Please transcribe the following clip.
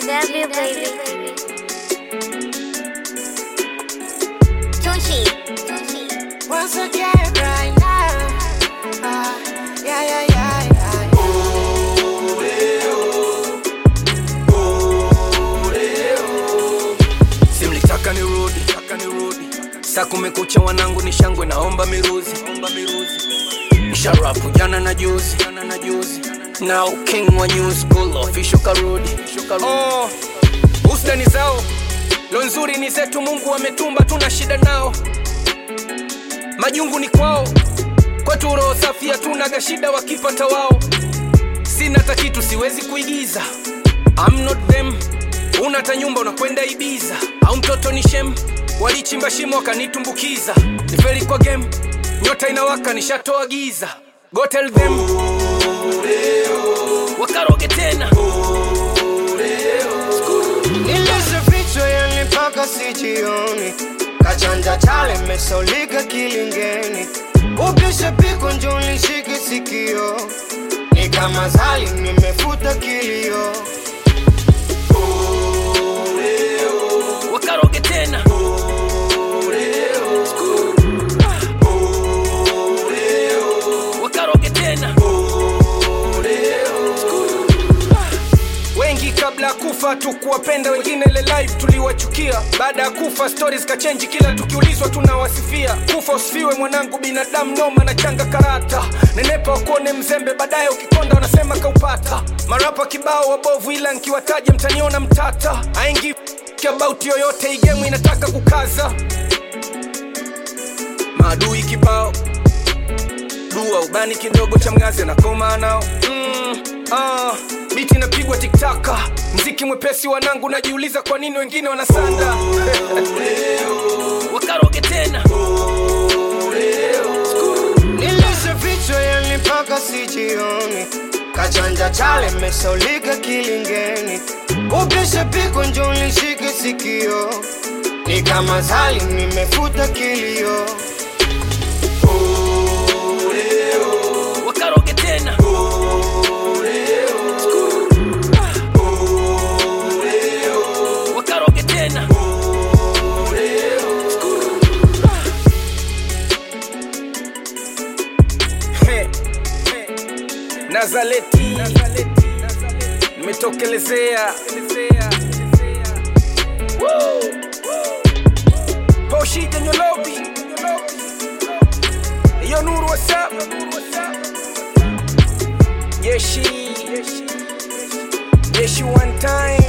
GW baby. Tunchi. Tunchi. Once again, right now. Ah, yeah, yeah, yeah, yeah. simlitaka nirudi taka nirudi saa kumekucha wanangu ni shangwe naomba miruzi omba miruzi nisharapu jana na juzi jana na juzi now king wa new school official karudi oh, usdani zao lo nzuri ni zetu mungu ametumba tuna shida nao majungu ni kwao kwetu roho safi hatunaga shida wakipata wao sina hata kitu siwezi kuigiza I'm not them una hata nyumba unakwenda ibiza au mtoto ni shem walichimba shimo wakanitumbukiza nifeli kwa game nyota inawaka nishatoa giza go tell them wakaroge tena Nilizifichwa yani mpaka sijioni, kachanja chale mesaulika kilingeni, upishe piko njo nishike sikio, ni kama zali nimefuta kilio. wakaroge tena wakaroge tena wengi kabla ya kufa tukuwapenda wengine le live tuliwachukia baada ya kufa stories kachenji kila tukiulizwa tunawasifia kufa usifiwe mwanangu binadamu noma na changa karata nenepa wakuone mzembe baadaye ukikonda wanasema kaupata marapa kibao wabovu ila nkiwataja mtaniona mtata aingi about yoyote igemu inataka kukaza maadui kibao dua ubani kidogo cha mgazi anakoma nao mm, ah, biti inapigwa tiktaka mziki mwepesi wanangu najiuliza kwa nini wengine wanasanda wakaroge tena Nilizifichwa yani mpaka sijioni, kachanja chale mesaulika kilingeni, upishe piko njo nishike sikio, ni kama zali nimefuta kilio. wakaroge tena wakaroge tena He, he. nazaleti nimetokelezea Woo, woo. poshija nyolobi iyo nuru whatsapp yeshi yeshi one time